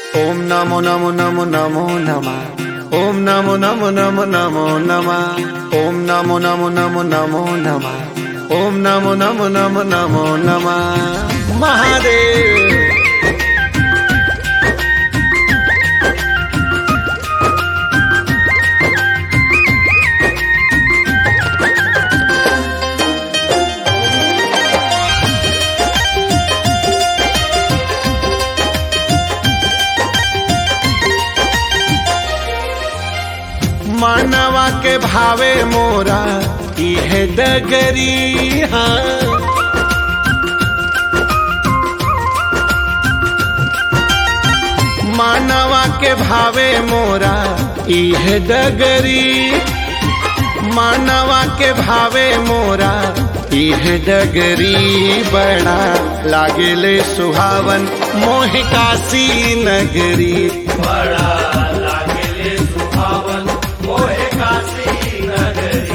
ఓం నమో నమో నమో నమో నమ ఓం నమో నమో నమో నమో నమ ఓం నమో నమో నమో నమో నమ ఓం నమో నమో నమో నమో నమ మహాదేవ్ मानवा के भावे मोरा इह डगरी हाँ मानवा के भावे मोरा इह डगरी मानवा के भावे मोरा इह डगरी बड़ा लागेले सुहावन मोह काशी नगरी बड़ा लागेले सुहावन मोहे काशी नगरी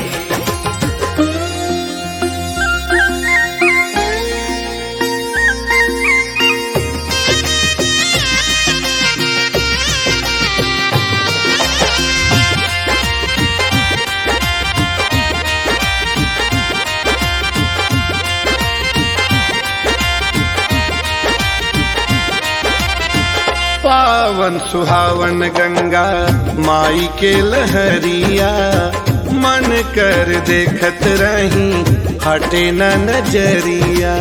पावन सुहावन गंगा माई के लहरिया मन कर देखत रही हटे न नजरिया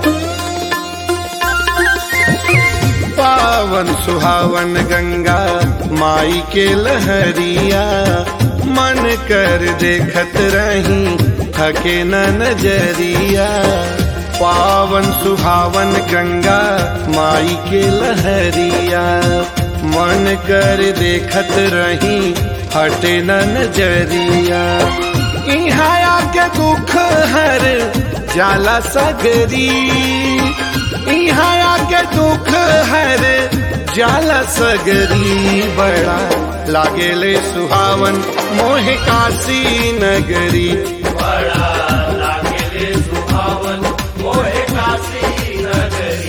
पावन सुहावन गंगा माई के लहरिया मन कर देखत रही थके न नजरिया पावन सुहावन गंगा माई के लहरिया मन कर देखत रही हटे न नजरिया इहाँ आके दुख हर जाला सगरी इहाँ आके दुख हर जाला सगरी बड़ा लागेले सुहावन मोह काशी नगरी बड़ा लागेले सुहावन मोहे काशी नगरी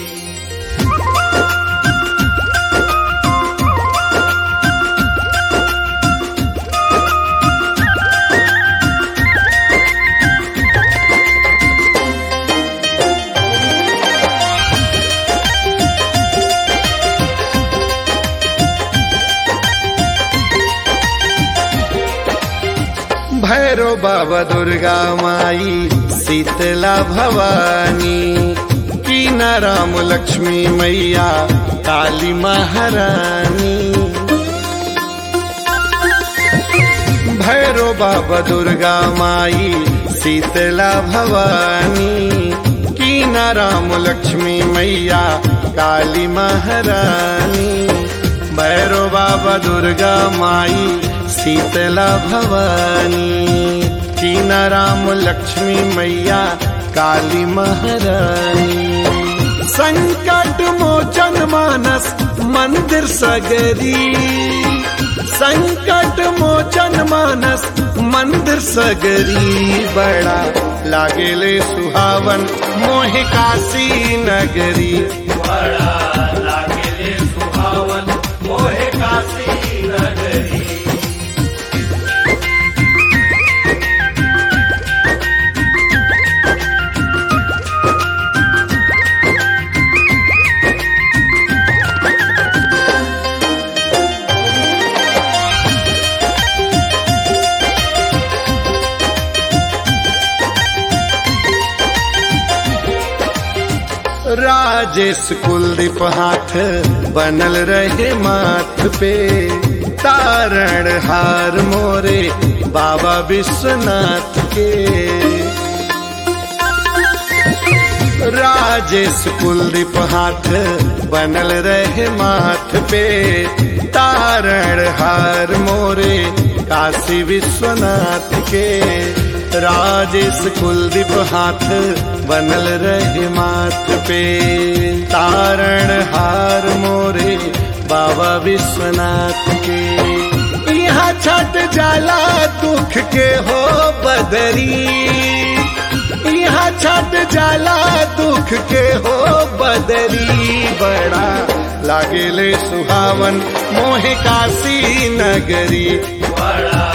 भैरो बाबा दुर्गा माई शीतला भवानी कीना राम लक्ष्मी मैया काली महारानी भैरो बाबा दुर्गा माई शीतला भवानी कीना राम लक्ष्मी मैया काली महारानी भैरो बाबा दुर्गा माई शीतला भवानी कीना राम लक्ष्मी मैया काली महारानी संकट मोचन मानस मंदिर सगरी संकट मोचन मानस मंदिर सगरी बड़ा लागेले सुहावन मोह काशी नगरी बड़ा लागेले सुहावन मोहे काशी नगरी राजेश कुलदीप हाथ बनल रहे माथ पे तारण हार मोरे बाबा विश्वनाथ के राजेश कुलदीप हाथ बनल रहे माथ पे तारण हार मोरे काशी विश्वनाथ के राजेश कुलदीप हाथ बनल रहे माथ पे तारण हार मोरे बाबा विश्वनाथ के यहाँ छठ जाला दुख के हो बदरी यहाँ छठ जाला दुख के हो बदरी बड़ा लागेले सुहावन मोहे काशी नगरी बड़ा